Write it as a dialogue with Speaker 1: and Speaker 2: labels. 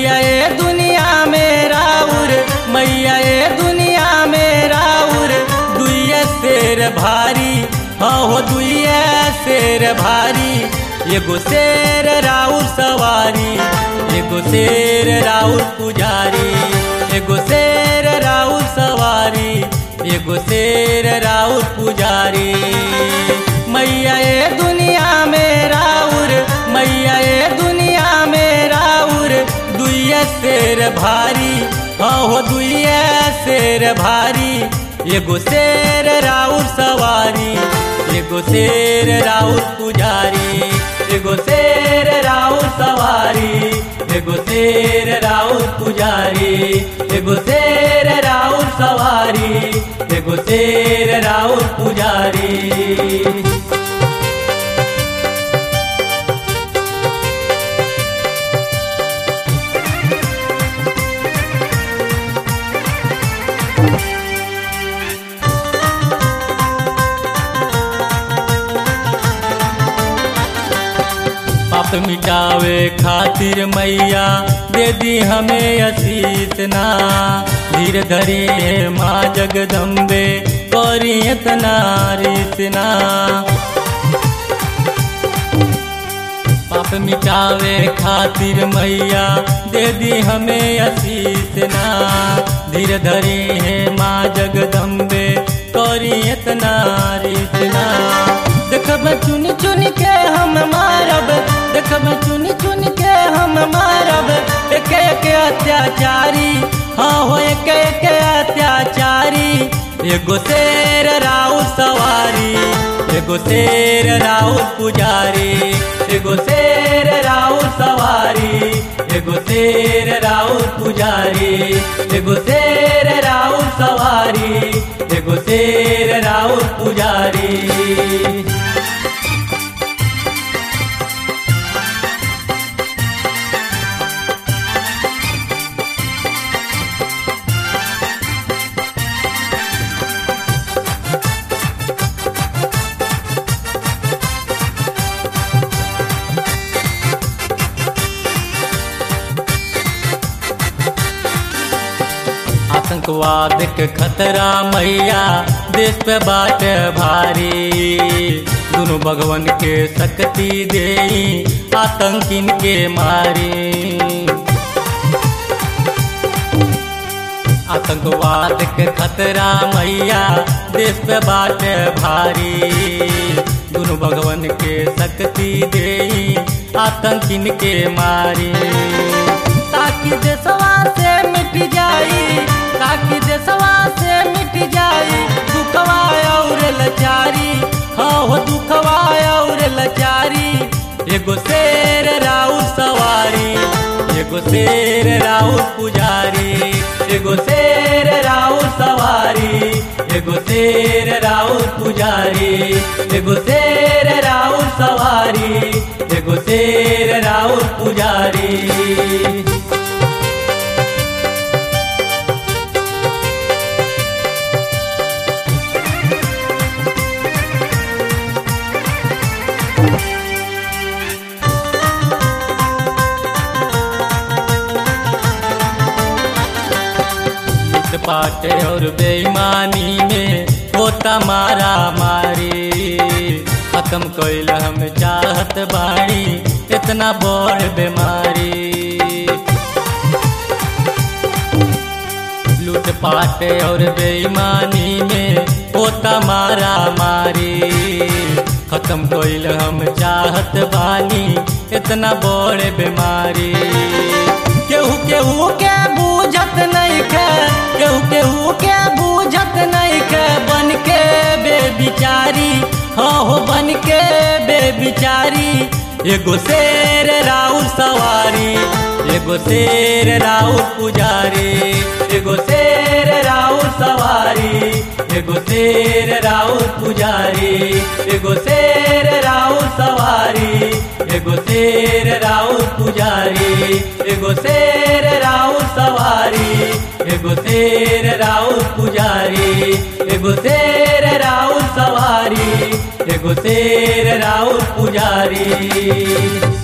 Speaker 1: मैया ए दुनिया में राउर मैया ए दुनिया में राउर दुइये शेर भारी हाँ हो दुइये शेर भारी एगो शेर राउर सवारी एगो शेर राउर पुजारी एगो शेर राउर सवारी एगो शेर राउर पुजारी मैया ए दुनिया में राउर मैया ए दुनिया में राउर दुइये शेर भारी हाँ हो दुइये शेर भारी एगो शेर राउर सवारी एगो शेर राउर पुजारी एगो शेर राउर सवारी एगो शेर राउर पुजारी एगो शेर राउर सवारी एगो शेर राउर पुजारी पाप मिटावे खातिर मैया दे दी हमें असीस ना धीर धरे माँ जगदम्बे करी इतना रिसना पाप मिटावे खातिर मैया दे दी हमें असीस ना धीर धरे माँ जगदम्बे करी इतना रिसना देखब चुन चुन के हम मारब देखब चुन चुन के हम मारब एक एक अत्याचारी हाँ हो एक एक अत्याचारी एगो शेर राउ सवारी एगो शेर राउ पुजारी एगो शेर राउ सवारी एगो शेर राउ पुजारी एगो शेर राउ सवारी एगो शेर राउ पुजारी आतंकवाद के खतरा मैया देश पे बाट भारी दोनों भगवान के शक्ति दे आतंकिन के मारी आतंकवाद के खतरा मैया देश पे बाट भारी दोनों भगवान के शक्ति दे आतंकिन के मारी ताकि देशवा से मिट जाई ताकि देशवा से मिट जाई दुखवा और लचारी हाँ हो दुखवा और लचारी एगो शेर राउ सवारी एगो शेर राउ पुजारी एगो शेर राउ सवारी एगो शेर राउ पुजारी एगो शेर राउ सवारी एगो शेर राउ पुजारी पाटे और बेईमानी में होता मारा मारी खत्म कैल हम चाहत बाड़ी इतना बड़ बीमारी लूट पाटे और बेईमानी में होता मारा मारी खत्म कैल हम चाहत बानी इतना बड़ बीमारी केहू केहू के बूझत नहीं के केहू केहू के बूझत नहीं के बन के बेबिचारी हाँ हो बन के बेबिचारी एगो शेर राउ सवारी एगो शेर राउ पुजारी एगो शेर राउ सवारी एगो शेर राउ पुजारी एगो शेर राउ सवारी एगो शेर राउ पुजारी एगो शेर राउ सवारी एगो शेर राउ पुजारी एगो शेर राउ सवारी एगो शेर राउ पुजारी